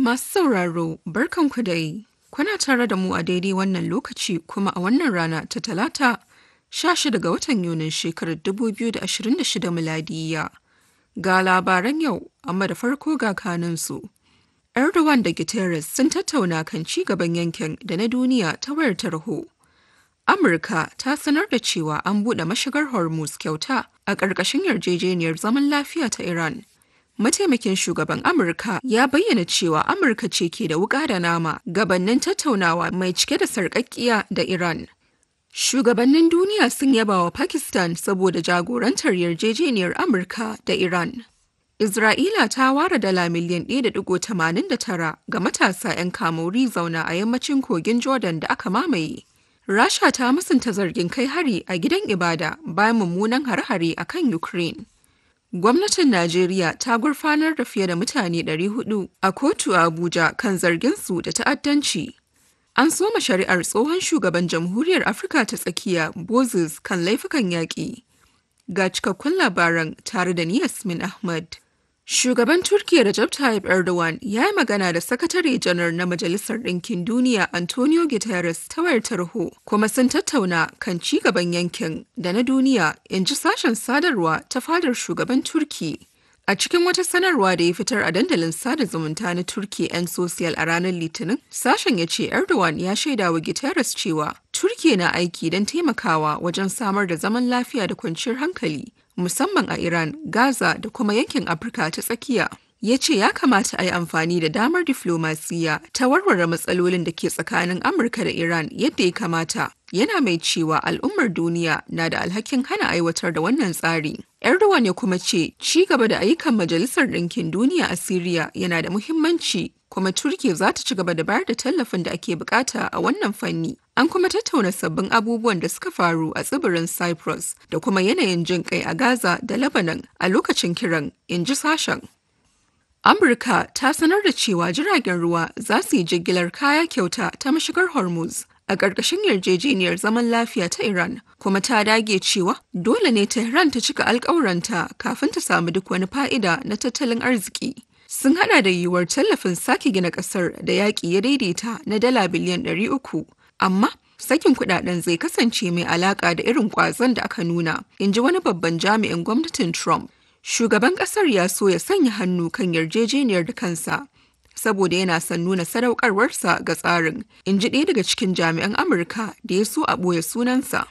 Masu sauraro, barkanku dai. Kuna tare da mu a daidai wannan lokaci kuma a wannan rana ta talata 16 ga watan Yunin shekarar 2026 miladiya. Ga labaran yau, amma da farko ga kanunsu. Erdogan da Guterres sun tattauna kan ci gaban yankin da na duniya ta wayar tarho. Amurka ta sanar da cewa an buɗe mashigar Hormuz kyauta a ƙarƙashin yarjejeniyar zaman lafiya ta Iran. Mataimakin shugaban Amurka ya bayyana cewa Amurka ce ke da wuƙa da nama gabannin tattaunawa mai cike da sarƙaƙƙiya da Iran. Shugabannin duniya sun yaba wa Pakistan saboda jagorantar yarjejeniyar Amurka da Iran. Isra'ila ta ware dala miliyan 1.89 ga matasa 'yan kamori zauna a yammacin kogin Jordan da aka mamaye. Rasha ta musanta zargin kai hari a gidan ibada bayan mummunan hare-hare a kan Ukraine. Gwamnatin Najeriya ta gurfanar da fiye da mutane 400 a kotu a Abuja kan zarginsu da ta'addanci. An soma shari'ar tsohon shugaban Jamhuriyar Afirka ta tsakiya Bozes kan laifukan yaƙi. Ga cikakkun labaran tare da ni Yasmin Ahmad. Shugaban Turkiyya Recep Tayyip Erdogan ya yi magana da Sakatare Janar na Majalisar Ɗinkin Duniya Antonio Guterres ta wayar tarho kuma sun tattauna kan ci gaban yankin da na duniya in ji sashen sadarwa ta fadar shugaban Turki. A cikin wata sanarwa da ya fitar a dandalin sada zumunta na Turki 'yan sosiyal a ranar Litinin, sashen ya ce Erdogan ya shaida wa Guterres cewa Turki na aiki don taimakawa wajen samar da zaman lafiya da kwanciyar hankali musamman a Iran, Gaza da kuma yankin Afirka ta tsakiya. Ya ce ya kamata a yi amfani da damar diflomasiya ta warware matsalolin da ke tsakanin Amurka da Iran yadda ya kamata. Yana mai cewa al'ummar duniya na da alhakin hana aiwatar da wannan tsari. Erdogan ya kuma ce ci gaba da ayyukan Majalisar Ɗinkin Duniya a Siriya yana da muhimmanci kuma Turkiya za ta ci gaba da bayar da tallafin da ake bukata a wannan fanni. An kuma tattauna sabbin abubuwan da suka faru a tsibirin Cyprus da kuma yanayin jin kai a Gaza da Lebanon a lokacin kiran, in ji sashen. Amurka ta sanar da cewa jiragen ruwa za su yi jigilar kaya kyauta ta mashigar Hormuz a ƙarƙashin yarjejeniyar zaman lafiya ta Iran, kuma ta dage cewa dole ne Tehran ta cika alƙawuranta kafin ta samu duk wani fa'ida na tattalin arziki. Sun hada da yiwuwar tallafin sake gina ƙasar da yaƙi ya daidaita na dala biliyan 300, amma sakin kudaden zai kasance mai alaƙa da irin ƙwazon da aka nuna, in ji wani babban jami'in gwamnatin Trump. Shugaban ƙasar ya so ya sanya hannu kan yarjejeniyar da kansa, saboda yana son nuna sadaukarwarsa ga tsarin, in ji ɗaya daga cikin jami'an Amurka da ya so a ɓoye sunansa.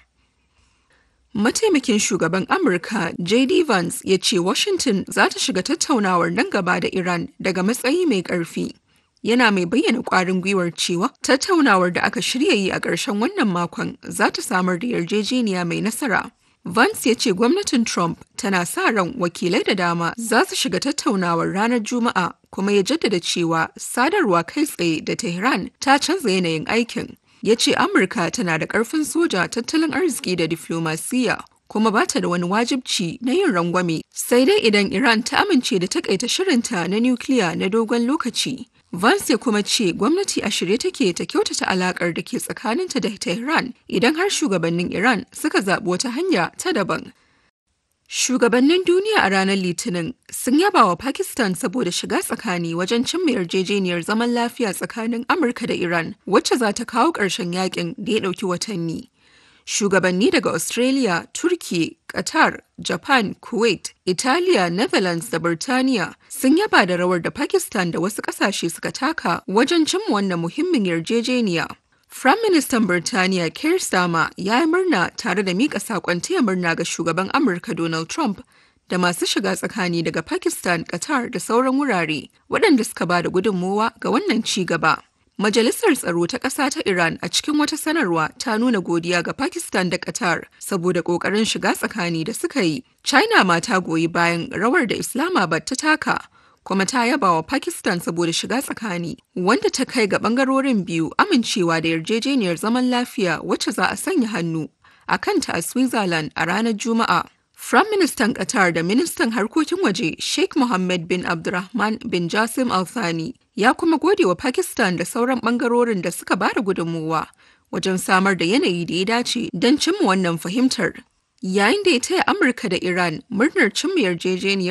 Mataimakin shugaban Amurka J.D. Vance ya ce Washington za ta shiga tattaunawar nan gaba da Iran daga matsayi mai ƙarfi. Yana mai bayyana ƙwarin gwiwar cewa tattaunawar da aka shirya yi a ƙarshen wannan makon za ta samar da yarjejeniya mai nasara. Vance ya ce gwamnatin Trump tana sa ran wakilai da dama za su shiga tattaunawar ranar Juma'a kuma ya jaddada cewa sadarwa kai tsaye da Tehran ta canza yanayin aikin. Ya ce Amurka tana da ƙarfin soja tattalin arziki da diflomasiyya kuma ba ta da wani wajibci na yin rangwame sai dai idan Iran ta amince da takaita shirinta na nukiliya na dogon lokaci. Vance ya kuma ce gwamnati a shirye take ta kyautata alakar da ke tsakaninta da Tehran idan har shugabannin Iran suka zaɓi wata hanya ta daban. Shugabannin duniya a ranar Litinin sun yaba wa Pakistan saboda shiga tsakani wajen cimma yarjejeniyar zaman lafiya tsakanin Amurka da Iran wacce za ta kawo ƙarshen yakin da ya ɗauki watanni. Shugabanni daga Australia, Turki, Qatar, Japan, Kuwait, Italiya, Netherlands da Birtaniya sun yaba da rawar da Pakistan da wasu ƙasashe suka taka wajen cimma wannan muhimmin yarjejeniya. Firaministan Birtaniya Keir Starmer ya yi murna tare da miƙa saƙon taya murna ga shugaban Amurka Donald Trump da masu shiga tsakani daga Pakistan, Qatar da sauran wurare waɗanda suka ba da gudunmowa ga wannan ci gaba. Majalisar Tsaro ta ƙasa ta Iran a cikin wata sanarwa ta nuna godiya ga Pakistan da Qatar saboda ƙoƙarin shiga tsakani da suka yi. China ma ta goyi bayan rawar da Islamabad ta taka, kuma ta yaba wa Pakistan saboda shiga tsakani, wanda ta kai ga ɓangarorin biyu amincewa da yarjejeniyar zaman lafiya wacce za a sanya hannu a kanta a Switzerland a ranar Juma'a. Firaministan Qatar da Ministan Harkokin Waje Sheikh Mohammed bin Abdulrahman bin Jassim Al Thani ya kuma gode wa Pakistan da sauran bangarorin da suka ba da gudunmuwa wajen samar da yanayi da ya dace don cimma wannan fahimtar. Yayin da ya taya Amurka da Iran murnar cimma yarjejeniyar,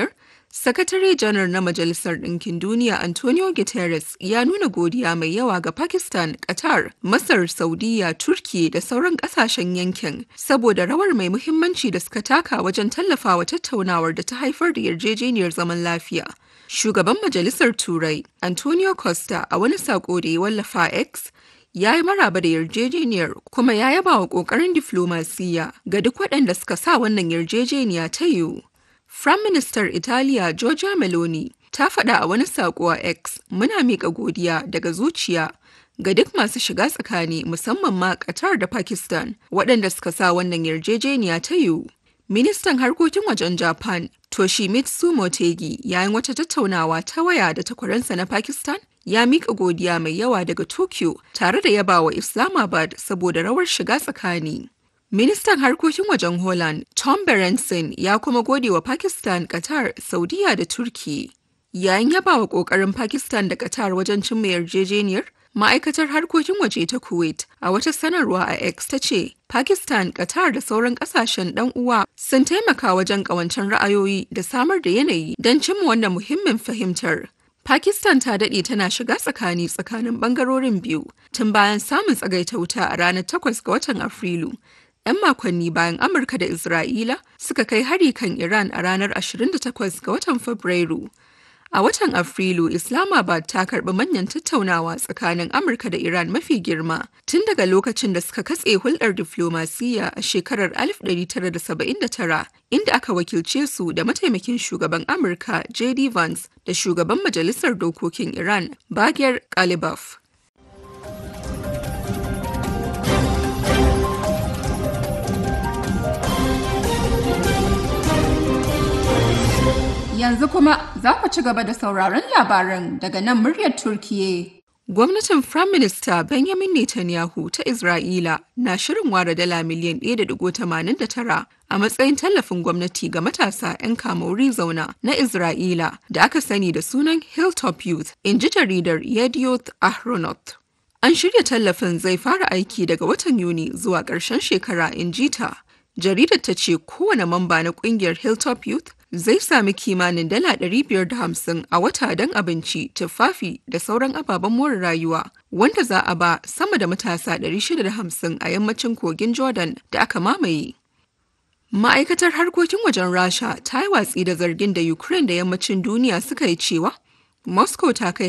Sakatare janar na Majalisar Ɗinkin Duniya Antonio Guterres ya nuna godiya mai yawa ga Pakistan, Qatar, Masar, Saudiya, Turki da sauran ƙasashen yankin saboda rawar mai muhimmanci da suka taka wajen tallafawa tattaunawar da ta haifar da yarjejeniyar zaman lafiya. Shugaban Majalisar Turai, Antonio Costa, a wani saƙo da ya wallafa X, ya yi maraba da yarjejeniyar kuma ya yaba wa ƙoƙarin diflomasiyya ga duk waɗanda suka sa wannan yarjejeniya ta yiwu. Firayim Ministar Italiya Giorgia Meloni ta faɗa a wani saƙo a X muna miƙa godiya daga zuciya ga duk masu shiga tsakani musamman ma Qatar da Pakistan waɗanda suka sa wannan yarjejeniya ta yiwu. Ministan harkokin wajen Japan Toshimitsu Motegi yayin wata tattaunawa ta waya da takwaransa na Pakistan ya miƙa godiya mai yawa daga Tokyo tare da yabawa Islamabad saboda rawar shiga tsakani. Ministan harkokin wajen Holland Tom Berenson ya kuma gode wa Pakistan, Qatar, Saudiya da Turki. Yayin yabawa ƙoƙarin Pakistan da Qatar wajen cimma yarjejeniyar, ma'aikatar harkokin waje ta Kuwait a wata sanarwa a X ta ce, Pakistan, Qatar da sauran ƙasashen ɗan uwa sun taimaka wajen ƙawancen ra'ayoyi da samar da yanayi don cimma wannan muhimmin fahimtar. Pakistan ta daɗe tana shiga tsakani tsakanin ɓangarorin biyu tun bayan samun tsagaita wuta a ranar 8 ga watan Afrilu. 'yan makonni bayan Amurka da Isra'ila suka kai hari kan Iran a ranar 28 ga watan Fabrairu. A watan Afrilu, Islamabad ta karɓi manyan tattaunawa tsakanin Amurka da Iran mafi girma tun daga lokacin da suka katse hulɗar diflomasiyya a shekarar 1979 inda aka wakilce su da mataimakin shugaban Amurka J.D. Vance da shugaban Majalisar Dokokin Iran Bagher Ghalibaf. Yanzu kuma za ku ci gaba da sauraron labaran daga nan muryar Turkiye. Gwamnatin Firayim Minista Benjamin Netanyahu ta Isra'ila na shirin ware dala miliyan 1.89 a matsayin tallafin gwamnati ga matasa 'yan kamauri zauna na Isra'ila da aka sani da sunan Hilltop Youth, in ji jaridar Yedioth Ahronot. An shirya tallafin zai fara aiki daga watan Yuni zuwa ƙarshen shekara in ji ta. Jaridar ta ce kowane mamba na ƙungiyar Hilltop Youth zai sami kimanin dala hamsin a wata don abinci, tufafi da sauran ababen more rayuwa, wanda za a ba sama da matasa 650 a yammacin kogin Jordan da aka mamaye. Ma'aikatar harkokin wajen Rasha ta yi watsi da zargin da Ukraine da yammacin duniya suka yi cewa Moscow ta kai